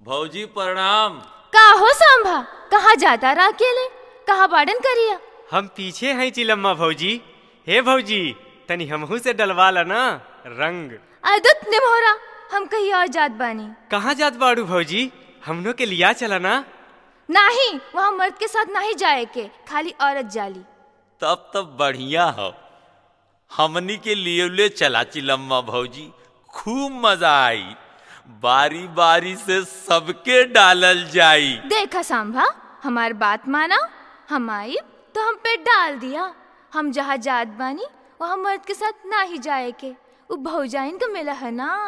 भौजी प्रणाम का हो सांभा कहाँ जाता रहा अकेले कहाँ बाडन करिया हम पीछे हैं चिलम्मा भौजी हे भौजी तनी हमहू से डलवा ला ना रंग अदुत निमोरा हम कहीं और जात बानी कहाँ जात बाड़ू भौजी हमनो के लिया चला ना नाही वहाँ मर्द के साथ नहीं जाए के खाली औरत जाली तब तब बढ़िया हो हमनी के लिए ले चला चिलम्मा भौजी खूब मजा आई बारी बारी से सबके डालल जाई देखा सांभा हमार बात माना हम आई तो हम पे डाल दिया हम जहाँ जात बानी वहाँ मर्द के साथ ना ही जाए के उ भौजाइन को मिला है ना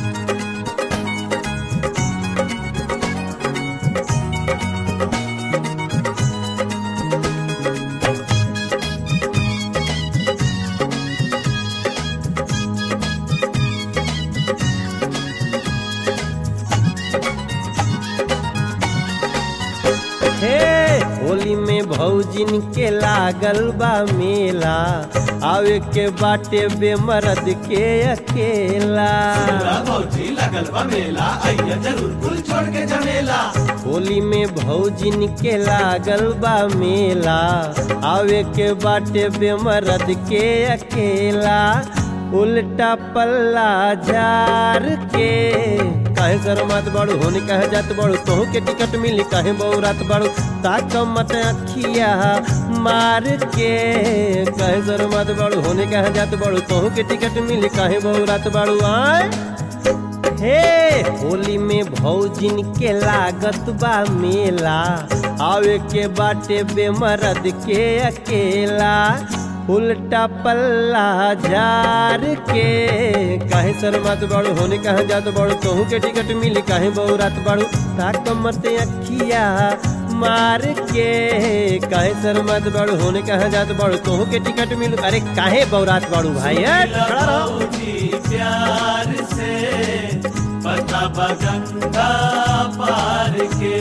हे होली में भौजिन के लागल बा मेला आवे के बाटे बेमरद के अकेला भौजी लगल बा मेला आइया जरूर कुल छोड़ के जमेला होली में भौजिन के लागल बा मेला आवे के बाटे बेमरद के अकेला उल्टा पल्ला झार के काहे शर्मात बाड़ू होने कहे जात बाड़ू तोहू के टिकट मिली काहे बौरात बाड़ू ताक मत अखिया मार के काहे शर्मात बाड़ू होने कहे जात बाड़ू तोहू के टिकट मिली काहे बौरात बाड़ू आए हे होली में भौजिन के लागत बा मेला आवे के बाटे बेमरद के अकेला उल्टा पल्ला झार के काहे शर्मात बाड़ू होने कहा जात बाड़ू कहूँ के टिकट मिली काहे बौरात बाड़ू ताक मत अखिया मार के काहे शर्मात बाड़ू होने कहा जात बाड़ू कहूँ के टिकट मिलू अरे काहे बौरात बाड़ू भाई ए, खड़ा रहो भौजी प्यार से पता बगंगा पार के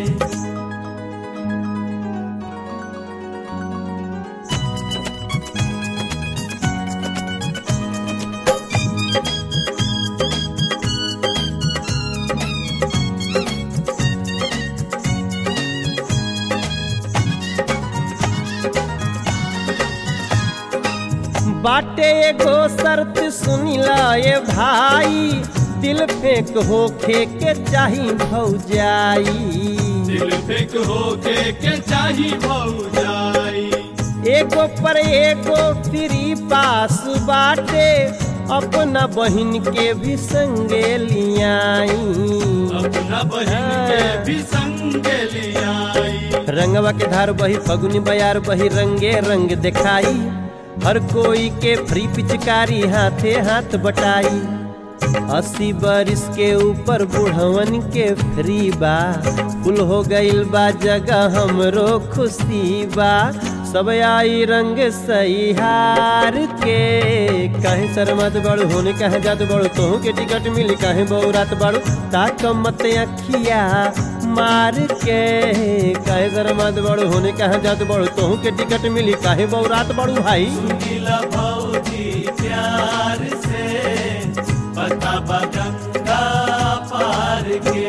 बाटे एगो शर्त सुनिला ये भाई दिल फेंक होखे के चाही भौजाई दिल फेंक होके के चाही भौजाई एगो पर एगो फ्री पास बाटे अपना बहिन के भी संगे लियाई अपना बहन के भी संग लियाई रंगवा के धार बही फगुनी बयार बही रंगे रंग दिखाई हर कोई के फ्री पिचकारी हाथे हाथ बटाई अस्सी बरिस के ऊपर बुढ़वन के फ्री बा फुल हो गईल बा जगह हमरो खुशी बा सब आई रंग सही हार के कहे शर्मत बड़ू होने कहे जात बड़ू तोहू के टिकट मिली कहे बौरात बड़ू ताक मत अखिया मार के कहे शर्मत बड़ू होने कहे जात बड़ू तोहू के टिकट मिली काहे बौरात बड़ू भाई सुनीला भौजी प्यार से पता बगंगा पार के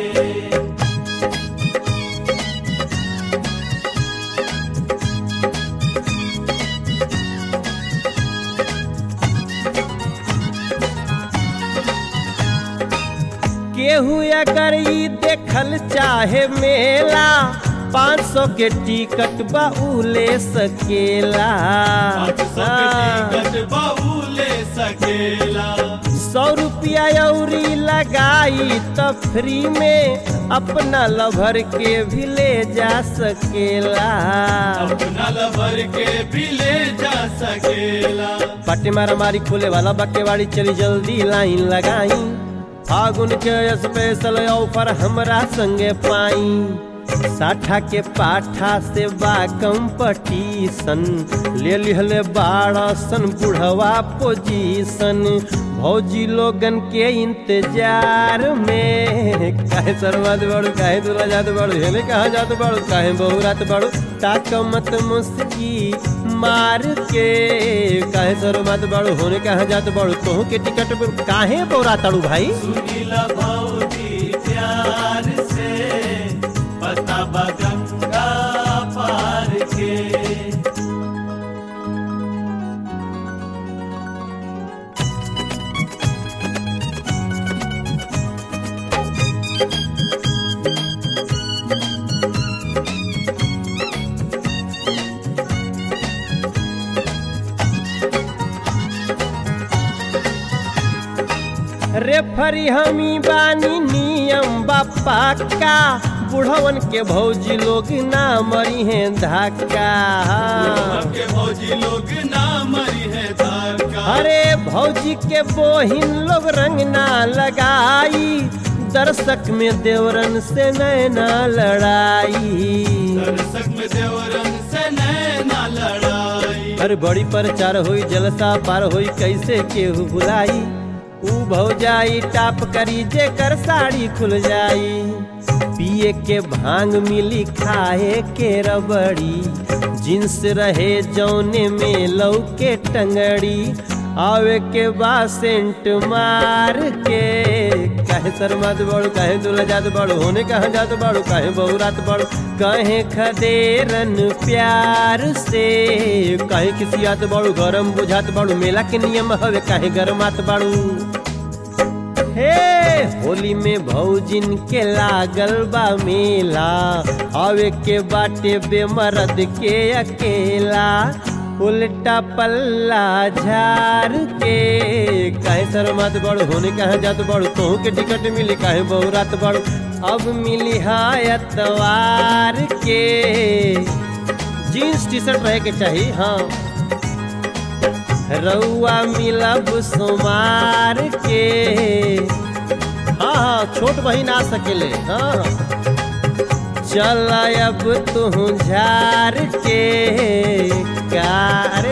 केहू अगर ई देखल चाहे मेला पाँच सौ के टिकट बा उ ले सकेला पाँच सौ के टिकट बहू ले सकेला सौ रुपया अउरी लगाई तो फ्री में अपना लभर के भी ले जा सकेला अपना लभर के भी ले जा सकेला पट्टे मारा मारी खोले वाला बक्केवाड़ी चली जल्दी लाइन लगाई फागुन के स्पेशल ऑफर हमरा संगे पाई साठा के पाठा से बा कंपटीशन ले लिहले बारसन बुढ़वा पोजीशन भौजी लोगन के इंतजार में काहे सरमत बड़ू काहे दूरा जात बड़ू हेले कहा जात बड़ू काहे बहुरात बड़ू ताक मत मुस्की मार के काहे सरमत बड़ू होने कहा जात बड़ू तोहू के टिकट पर काहे बहुरा ताड़ू भाई सुनीला भौजी प्यार से रेफरी हमी बानी नियम बापा का बुढ़वन के भौजी लोग ना मरी हैं धक्का के भौजी लोग ना मरी है धार का अरे भौजी के बोहिन लोग रंग ना लगाई दर्शक में देवरन से नैना लड़ाई दर्शक में देवरन से नैना लड़ाई अरे बड़ी प्रचार हुई जलसा पार हुई कैसे केहू भुलाई ऊ भौजाई टाप करी जेकर साड़ी खुल जाई पिए के भांग मिली खाए के रबड़ी जिन्स रहे जौने में लौके टंगड़ी आवे के बाद सेंट मार के काहे शर्मात बड़ू काहे दुला जात बड़ू होने कहाँ जात बड़ू काहे बहुरात बड़ू कहे खदेरन प्यार से काहे किसी आत बड़ू गरम बुझात बड़ू मेला के नियम हवे काहे गरमात बड़ू हे होली में भौजिन के लागल बा मेला आवे के बाटे बेमरद के अकेला उल्टा पल्ला झार के काहे शर्मात बड़ होने कहाँ जात बड़ तोहू के टिकट मिली काहे बहुरात बड़ अब मिली हाँ एतवार के जीन्स टी शर्ट रहे के चाहिए हाँ रउआ मिलब सोमार के हाँ हाँ छोट बहिन आ सकेले हाँ चल अब तू झार के का अरे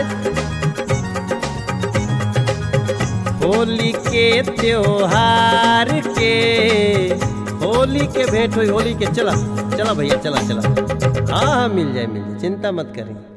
होली के त्योहार के होली के भेंट हुई होली के चला चला भैया चला चला हाँ हाँ मिल जाए मिल जाए चिंता मत करें